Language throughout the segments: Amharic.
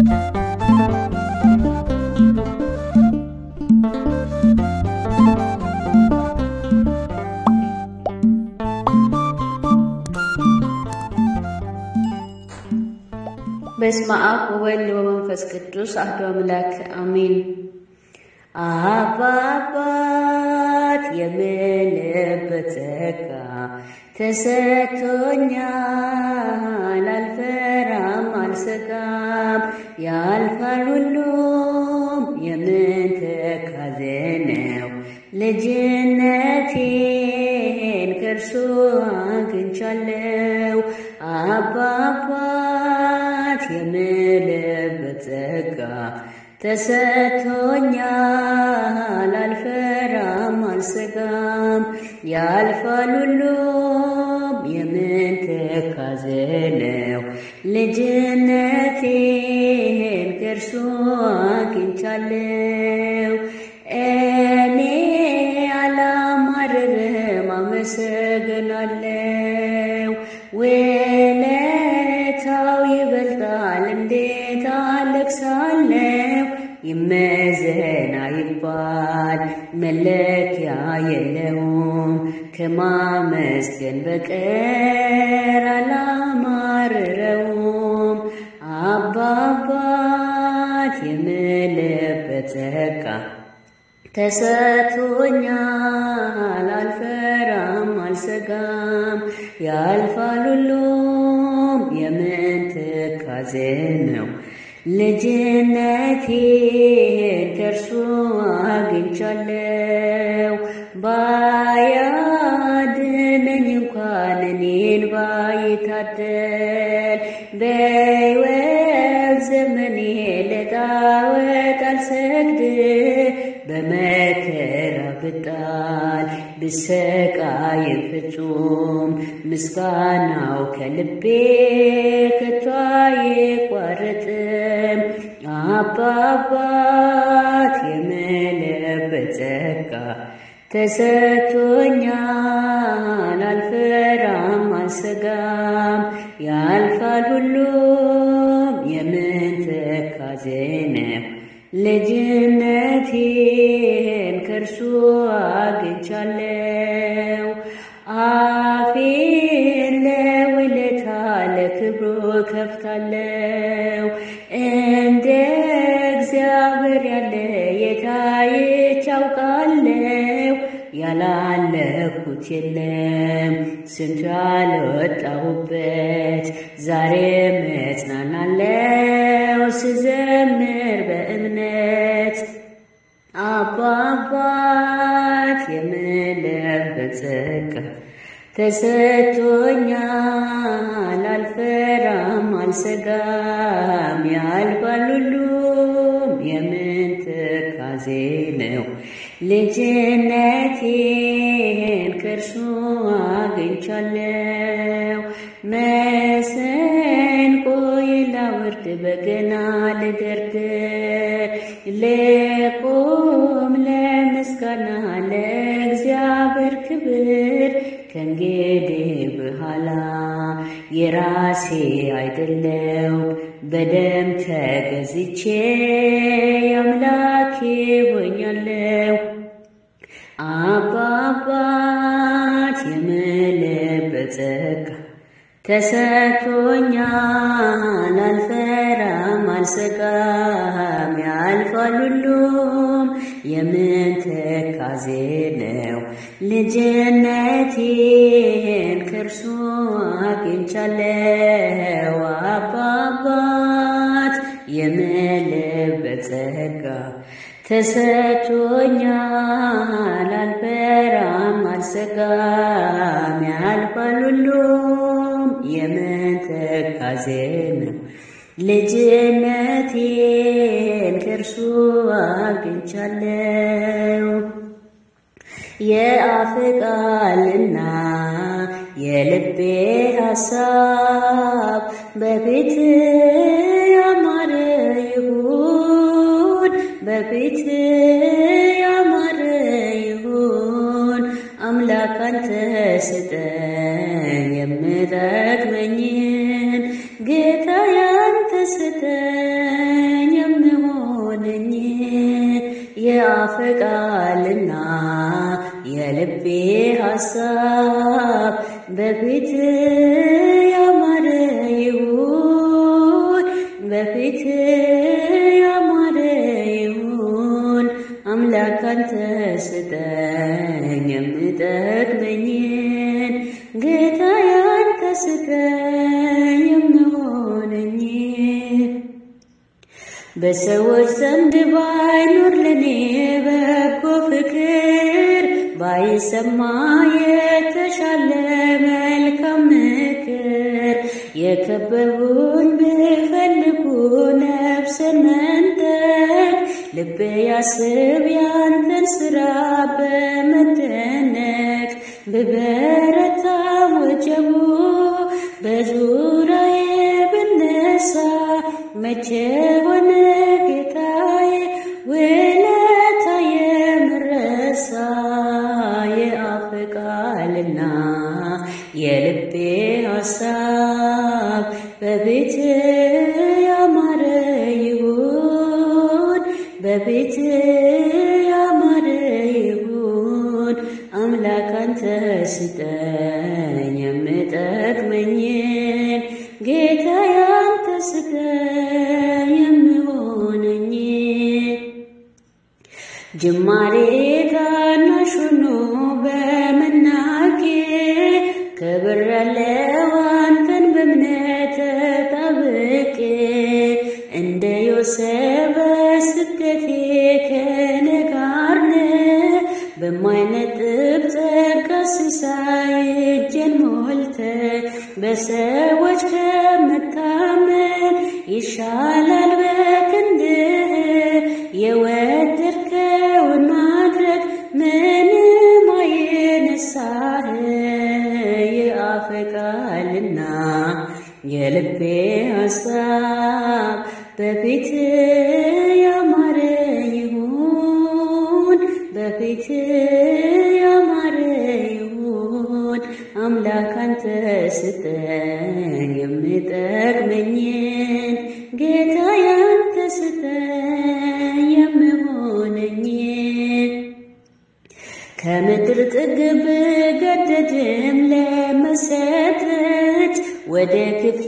በስመ አብ ወወልድ ወመንፈስ ቅዱስ አሐዱ አምላክ አሜን። አባ አባት የምልበት ጸጋ ተሰጥቶኛል፣ አልፈራም አልሰጋም። ያልፋል ሁሉም የምን ትካዜ ነው። ልጅነቴን ከእርሱ አግኝቻለሁ። አባ አባት የምልበት ጸጋ ተሰጥቶኛል፣ አልፈራም አልሰጋም። ያልፋል ሁሉም የምን ትካዜ ነው። ልጅነቴን ከእርሱ አግኝቻለሁ። እኔ አላማርርም፣ አመሰግናለሁ። ውለታው ይበልጣል፣ እንዴት አለቅሳለሁ። ይመዘን አይባል መለኪያ የለውም። ከማመስገን በቀር አላማርረውም። አባ አባት የምልበት ጸጋ ተሰጥቶኛል፣ አልፈራም አልሰጋም። ያልፋል ሁሉም የምን ትካዜ ነው። ልጅነቴን ከእርሱ አግኝቻለሁ። ባያድነኝ እንኳን እኔን ባይታደል በሕይወት ዘመኔ ለጣዖት አልሰግድ በመከራ ብጣል ብሰቃይ ፍጹም ምስጋናው ከልቤ ከቶ አይቋረጥም። አባ አባት የምልበት ጸጋ ተሰጥቶኛል፣ አልፈራም አልሰጋም። ያልፋል ሁሉም የምን ትካዜ ነው። ልጅነቴን ከእርሱ አግኝቻለሁ። አፌን ለውለታ ለክብሩ ከፍታለሁ። እንደ እግዚአብሔር ያለ የታየች አውቃለሁ። ያላለኩት የለም ስንቱ ያልወጣሁበት ዛሬ መጽናናለው ስዘምር በእምነት አባ አባት የምልበት ጸጋ ተሰጥቶኛል፣ አልፈራም አልሰጋም። ያልፋል ሁሉም የምን ትካዜ ነው። ልጅነቴን ከእርሱ አግኝቻለሁ። መሰንቆ ላውርድ በገና ልደርድር ልቁም ለምስጋና ለእግዚአብሔር ክብር ከእንግዲህ በኋላ የራሴ አይደለው በደም ተገዝቼ አምላኬ ሆኛለሁ። አባ አባት የምልበት ጸጋ ተሰጥቶኛል፣ አልፈራም አልሰጋም። ያልፋል ሁሉም የምን ትካዜ ነው። ልጅነቴን ከእርሱ አግኝቻለሁ። አባ አባት የምልበት ጸጋ ተሰጥቶኛል፣ አልፈራም አልሰጋም። ያልፋል ሁሉም የምን ትካዜ ነው። ልጅነቴን ከእርሱ አግኝቻለሁ። የአፍ ቃልና የልቤ ሐሳብ በፊት ያማረ ይሁን በፊት ያማረ ይሁን። አምላክ አንተ ስጠኝ የምጠቅመኝን ጌታ ያንተ ስጠኝ ሐሳብ በፊት ያማረ ይሁን በፊት ያማረ ይሁን አምላክ አንተ ስጠኝ የምጠቅመኝን ጌታ ያንተ ስጠኝ የምሆነኝ በሰዎች ዘንድ ባይኖር ለኔ በጎ ፍቅር ባይሰማ የተሻለ መልካም ምክር የከበቡን ቢፈልጉ ነፍስን መንጠቅ ልቤ ያስብ ያንተን ስራ በመደነቅ ብበረታ ወጀቡ በዙሪያዬ ብነሳ መቼ ሆነ ጌታዬ ውለታ የምረሳ የአፍ ቃልና የልቤ ሐሳብ በቤት ያማረ ይሁን በቤት ያማረ ይሁን አምላክ አንተ ስጠኝ የምጠቅመኝን ጌታ ያንተ ስጠኝ የምሆነኝ ጅማሬ ታናሽ ሆኖ በመናቄ ክብር ያለው አንተን በእምነት ተጣብቄ እንደ ዮሴፍ በስደቴ ከኔ ጋር ነህ በማይነጥብ ጸጋ ሲሳይ እጄን ሞልተ በሰዎች ከመታመን ይሻላል በክንድህ የወደድከውን ማድረግ ምንም አይነሳህ የአፍ ቃልና የልቤ ሐሳብ በፊት ያማረ ይሁን በፊት ያማረ ይሁን አምላክ አንተ ስጠኝ የምጠቅመኝን ጌታ ያንተ ስጠኝ የምሆነኝን ከምድር ጥግ ብገደድም ለመሰጠት ወደ ክፍሌ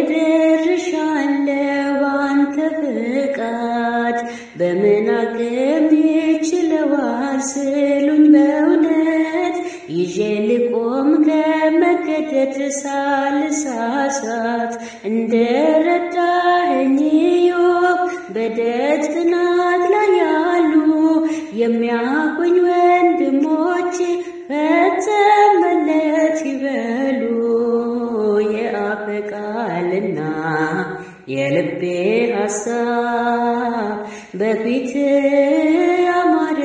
ደርሻለሁ ባንተ ፍቃድ በምን አቅም ይችለዋል ስሉኝ በእውነት ይዤ ልቆም ከመገደድ ሳልሳሳት እንደ ረዳኸኝ ኢዮብ በደጅ ጥናት ላይ ያሉ የሚያቁኝ ወንድሞቼ ፈጸመለት ይበሉ የአፍ ቃልና የልቤ ሐሳብ በፊት ያማረ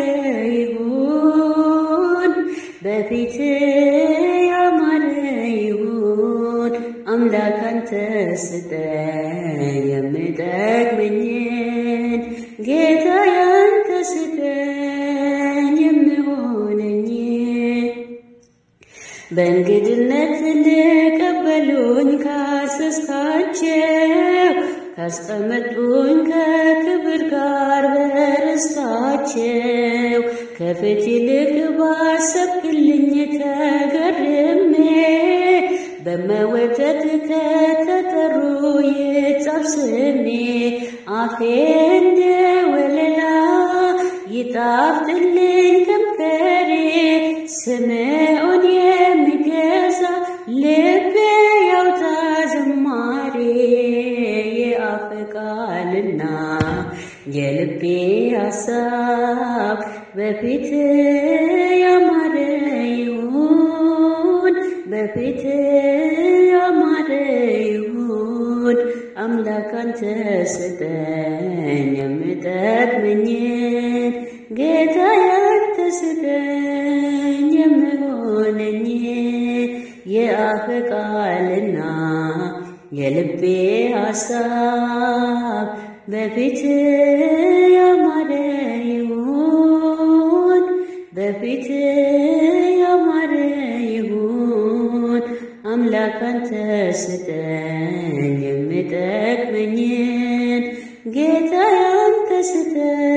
ይሁን በፊት ያማረ ይሁን አምላክ አንተ ስጠኝ የምጠቅመኝን ጌታ ያንተ ስጠኝ የምሆነኝ በእንግድነት ልቀበሉኝ ካሰስካቸው ካስቀመጡኝ ከክብር ጋር በርስታቸው ከፊት ይልቅ ባሰብክልኝ ተገርሜ በመወደድ ከተጠሩ ይጻፍ ስሜ አፌ እንደ ወለላ ይጣፍጥልኝ ከንፈሬ ስምዖን የሚገዛ ልቤ ያውጣ ዝማሬ የአፍ ቃልና የልቤ ሐሳብ በፊት ያማረ ይሁን በፊት ያማረ ይሁን አምላክ አንተ ስጠኝ የምጠቅመኝን ጌታ ያንተ ስጠኝ የምሆነኝ የአፍ ቃልና የልቤ ሐሳብ በፊት ያማረ ይሁን በፊት ያማረ ይሁን አምላክ አንተ ስጠኝ የምጠቅመኝን ጌታ ያንተ ስጠኝ